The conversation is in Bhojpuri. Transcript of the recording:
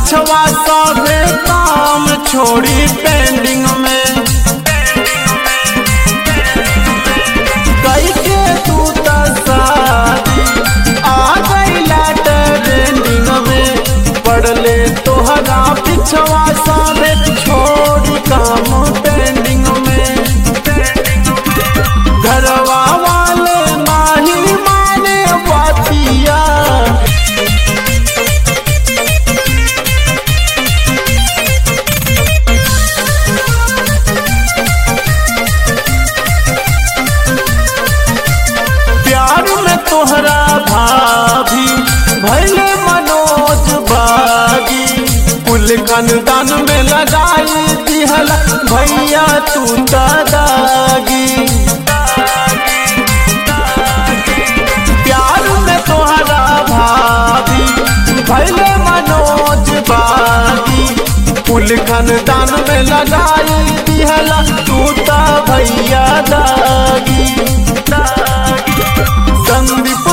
पिछवा सभे काम छोड़ी पेंडिंग में कई के तू त शादी आ गईला ट्रेंडिंग में पड़ले तोहरा पिछवा सभे छोड़ी काम पेंडिंग में घरवा वाले माही माने बतिया प्यार में तोहरा भाभी भैले मनोज बागी कुल खानदान में लगाई दिहल भैया तू दादागी प्यार में तोहरा भाभी भैले मनोज बागी कुल खानदान में लगाई दिहल तू ता भैया दागी संदीप